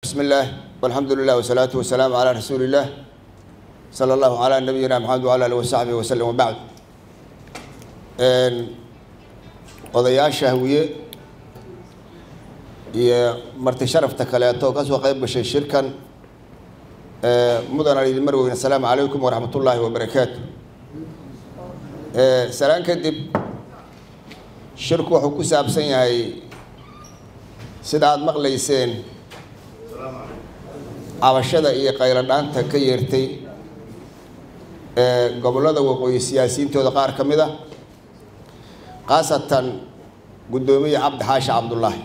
بسم الله والحمد لله والصلاة والسلام على رسول الله صلى الله على نبينا محمد وعلى آله وصحبه وسلم وبعد odayaasha hawiye iyo marti sharafta kaleeto ka soo qayb gashay shirkan mudan aan idin mar weyn assalaamu calaykum waraxmat ullaahi wabarakaatu salaan kadib shirku wuxuu ku saabsan yahay sida aada maqlayseen cabashada iyo qayladhaanta ka yeertay gobollada waqooyi siyaasiyiintooda qaar ka mid a khaasatan guddoomiye cabdi xaashi cabdullaahi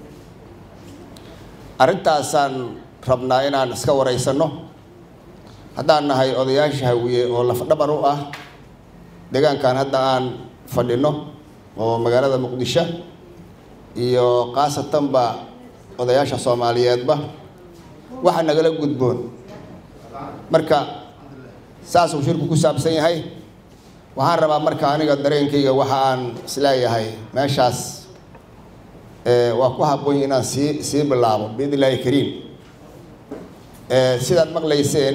arrintaasaan rabnaa inaan iska waraysanno haddaan nahay odayaasha hawiye oo lafdhabar u ah deegaankan hadda aan fadhino oo magaalada muqdisho iyo khaasatanba odayaasha soomaaliyeedba waxa nagala gudboon marka saasuu shirku ku saabsan yahay waxaan rabaa marka aniga dareenkayga waxa aan isleeyahay meeshaas waa ku habboon inaan sii sii bilaabo biidn illaahi kariim sidaad maqlayseen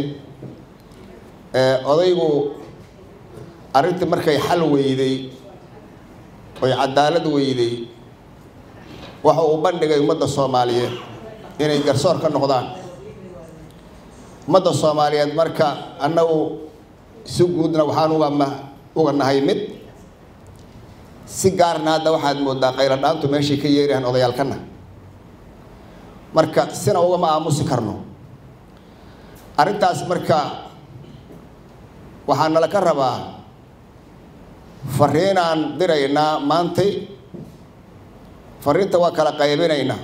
odaygu arrintii markay xal weyday oy cadaalad weyday waxa uu bandhigay ummadda soomaaliyeed inay garsoor ka noqdaan ummadda soomaaliyeed marka annagu si guudna waxaan uga ma uga nahay mid si gaarna hadda waxaad moodaa qayladhaantu meeshay ka yeerahaan odayaalkana marka sina ugama aamusi karno arrintaas marka waxaa nala ka rabaa fariinaan diraynaa maantay fariinta waa kala qaybinaynaa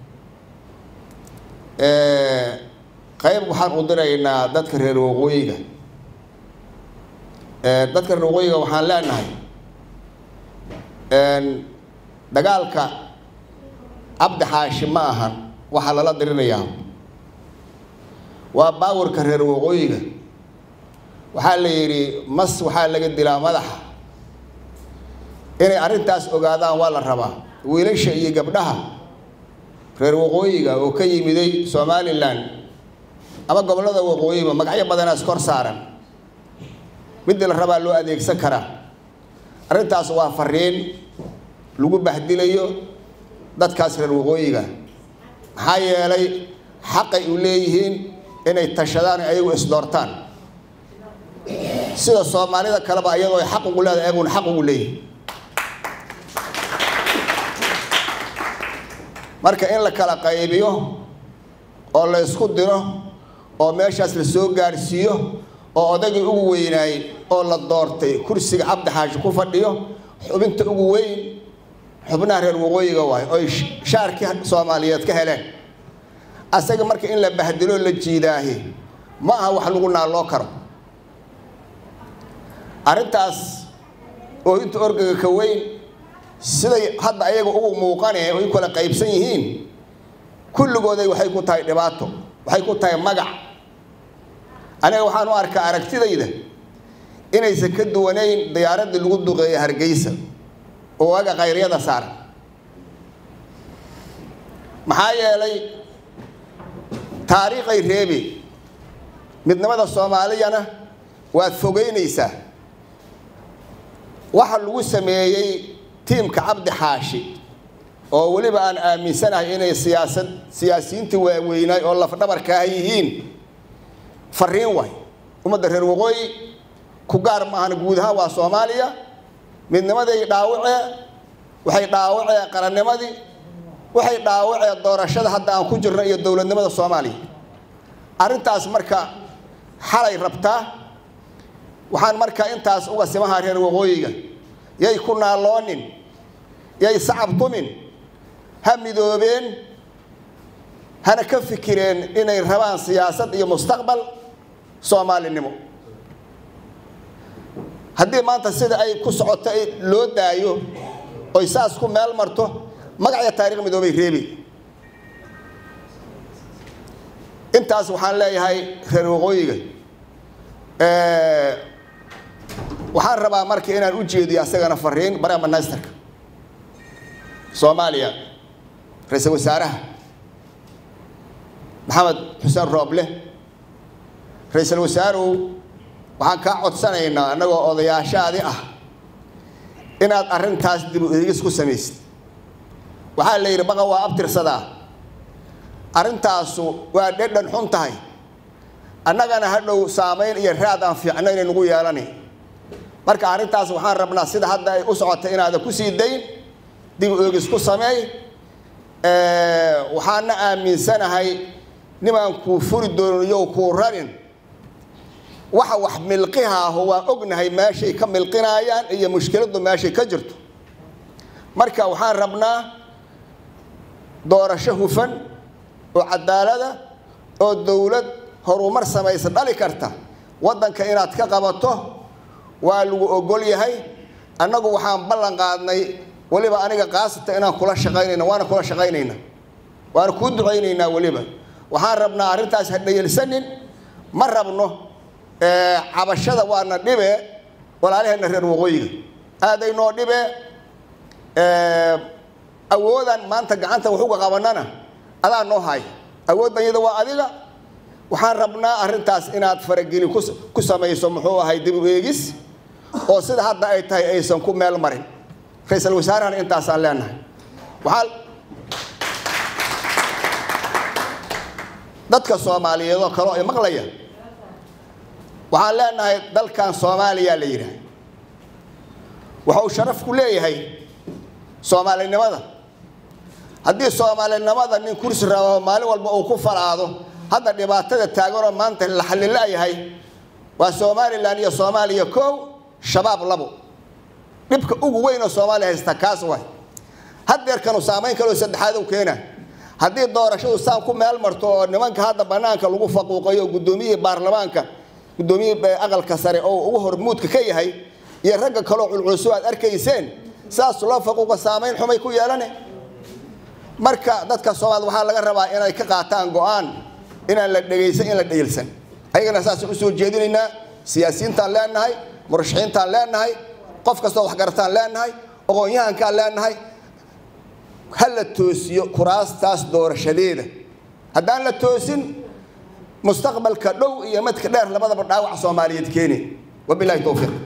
qayb waxaan u diraynaa dadka reer waqooyiga dadka reer waqooyiga waxaan leenahay dagaalka cabdi xaashi ma ahan waxaa lala dirinayaa waa baawarka reer waqooyiga waxaa la yidhi mas waxaa laga dilaa madaxa inay arrintaas ogaadaan waa la rabaa wiilasha iyo gabdhaha reer waqooyiga oo ka yimiday somalilan ama gobollada waqooyiba magacyo badanaas kor saaran midii la rabaa loo adeegsan karaa arrintaas waa fariin lagu bahdilayo dadkaas reer waqooyiga maxaa yeelay xaqay u leeyihiin inay tashadaan ayagu isdoortaan sida soomaalida kaleba iyadoo ay xaq ugu leedahay ayaguna xaq ugu leeyihin marka in la kala qaybiyo oo la ysku diro oo meeshaas la soo gaarsiiyo oo odaygii ugu weynaay oo la doortay kursiga cabdi xaashi ku fadhiyo xubinta ugu weyn xubnaha reer waqooyiga waay oy shaarkii soomaaliyeed ka heleen asaga marka in la bahdilo la jiidaahi ma aha wax lagu naalloo karo arrintaas oo inta orgaga ka weyn siday hadda ayaga ugu muuqanee oy kala qaybsan yihiin kulligooday waxay ku tahay dhibaato waxay ku tahay magac aniga waxaan u arkaa aragtidayda inaysan ka duwanayn diyaaraddii lagu duqeeya hargeysa oo aga khayryada saaran maxaa yeelay taariikhay reebi midnimada soomaaliyana waad fogeynaysaa waxa lagu sameeyey tiimka cabdi xaashi oo weliba aan aaminsanahay inay siyaasad siyaasiyiintii waaweynaay oo lafdhabarkaaha yihiin fariin waay ummadda reer waqooyi ku gaar maahan guud ahaan waa soomaaliya midnimaday dhaawacee waxay dhaawacee qarannimadii waxay dhaawacee doorashada hadda aan ku jirno iyo dowladnimada soomaaliya arrintaas marka xalay rabtaa waxaan marka intaas uga simahaa reer waqooyiga yay ku naalloonin yay sacab tumin ha midoobeen hana ka fikireen inay rabaan siyaasad iyo mustaqbal soomaalinimo haddii maanta sida ay ku socoto loo daayo oy saas ku meel marto magacya taarikh midoobay reebi intaas waxaan leeyahay reer waqooyiga waxaan rabaa marka inaan u jeediyo asagana fariin prime ministerka soomaaliya ra-iisul wasaaraha maxamed xuseen rooble ra-iisul wasaarow waxaan kaa codsanaynaa annagoo odayaashaadi ah inaad arrintaas dib u eegis ku samaysid waxaa la yidhi baqa waa abtirsadaa arrintaasu waa dhedhan xun tahay annagana hadhow saamayn iyo raad aan fiicno inay nagu yeelani marka arrintaas waxaan rabnaa sida hadda ay u socotay inaadan ku sii dayn dib u eegis ku sameey waxaana aaminsanahay nimaan kuu furi dooniyo kuu rarin waxa wax milqihaaho waa ognahay meeshay ka milqinaayaan iyo mushkiladdu meeshay ka jirto marka waxaan rabnaa doorasho hufan oo cadaalada oo dowlad horumar samaysa dhali karta waddanka inaad ka qabato waa lagu ogol yahay annagu waxaan ballan qaadnay weliba aniga kaasata inaan kula shaqaynayna waana kula shaqaynayna waana kuu ducaynaynaa weliba waxaan rabnaa arrintaas ha dhayalsanin ma rabno cabashada waana dhibe walaalaheenna reer waqooyiga aaday noo dhibe awoodan maanta gacanta waxuga qabanana adaa noo haya awooddan iyada waa adiga waxaan rabnaa arrintaas inaad farageli ku samayso muxuu ahay dib u eegis oo sida hadda ay tahay aysan ku meel marin ra-iisul wasaarahana intaasaan leenahay waxaa dadka soomaaliyeed oo kaleo ay maqlaya waxaan leenahay dalkan soomaaliya la yidhaah waxa uu sharaf ku leeyahay soomaalinimada haddii soomaalinimada nin kursi rabo maalin walba uu ku falaado hadda dhibaatada taaganoo maanta la xallilaayahay waa somalilan iyo soomaaliya kow shabaab labo dhibka ugu weyn oo soomaaliya haysta kaas waay hadeerkanu saamayn kaloo saddexaad u keena haddii doorashadu saan ku meel marto oo nimanka hadda banaanka lagu faquuqayo guddoomiyihii baarlamaanka guddoomiyihii aqalka sare oo ugu hormuudka ka yahay iyo ragga kaloo culculso aad arkayseen saas loo faquuqa saamayn xumay ku yeelane marka dadka soomaalida waxaa laga rabaa inay ka qaataan go-aan inaan la dhegaysan in la dhayilsan ayagana saasaan usoo jeedinaynaa siyaasiyiintaan leenahay murashaxiintaan leenahay qof kastoo waxgarataan leenahay aqoon-yahankaan leenahay ha la toosiyo kuraastaas doorashadeeda haddaan la toosin mustaqbalka dhow iyo madka dheer labadaba dhaawac soomaaliyeed keeni wabilahi towfiiq